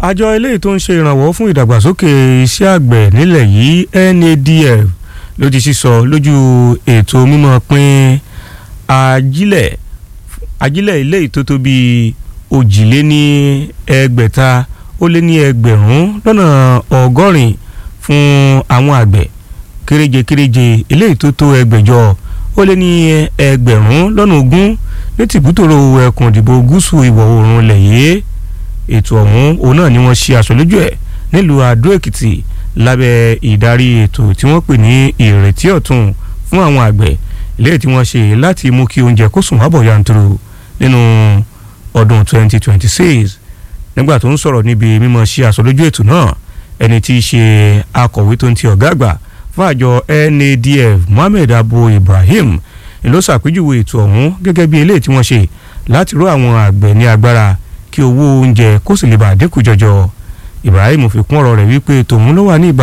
àjọ eléyìí tó ń ṣe ìrànwọ́ fún ìdàgbàsókè iṣẹ́ àgbẹ̀ nílẹ̀ yìí NADF ló ti sísọ lójú ètò mímọ́ pín ajílẹ̀ ajílẹ̀ eléyìí tó tó bíi òjìléní ẹgbẹ̀ta ó lé ní ẹgbẹ̀rún lọ́nà ọgọ́rin fún àwọn àgbẹ̀ kéréje kéréje eléyìí tó tó ẹgbẹ̀jọ ó lé ní ẹgbẹ̀rún lọ́nà ogún ní tìbútòrò ẹkùn ìdìbò gúúsù ìwọ̀ oòrùn ilẹ̀ yìí ètò ọ̀hún òun náà ni wọ́n ṣe aṣojú ẹ̀ nílùú Adó Èkìtì lábẹ́ ìdarí ètò tí wọ́n pè ní ìrètí ọ̀tun fún àwọn àgbẹ̀ eléyìí tí wọ́n ṣe láti mú kí oúnjẹ kó sùn wábọ̀ yanturu nínú ọdún 2026 nígbà tó ń sọ̀rọ̀ níbi mímọ̀ ṣe aṣojú ètò náà ẹni tí í ṣe akọ̀wé tó ń ti ọ̀gá àgbà fún àjọ NADF Mohammed Abu Ibrahim ló ṣàpèjúwe ètò ọ̀hún gẹ́gẹ́ bí eléyìí tí wọ́n ṣe láti ró àwọn àgbẹ̀ ní agbára kí owó oúnjẹ kó sì lè bá dínkù jọjọ Ibrahim fi kún ọ̀rọ̀ rẹ̀ wípé tòun ló wà ní ìbá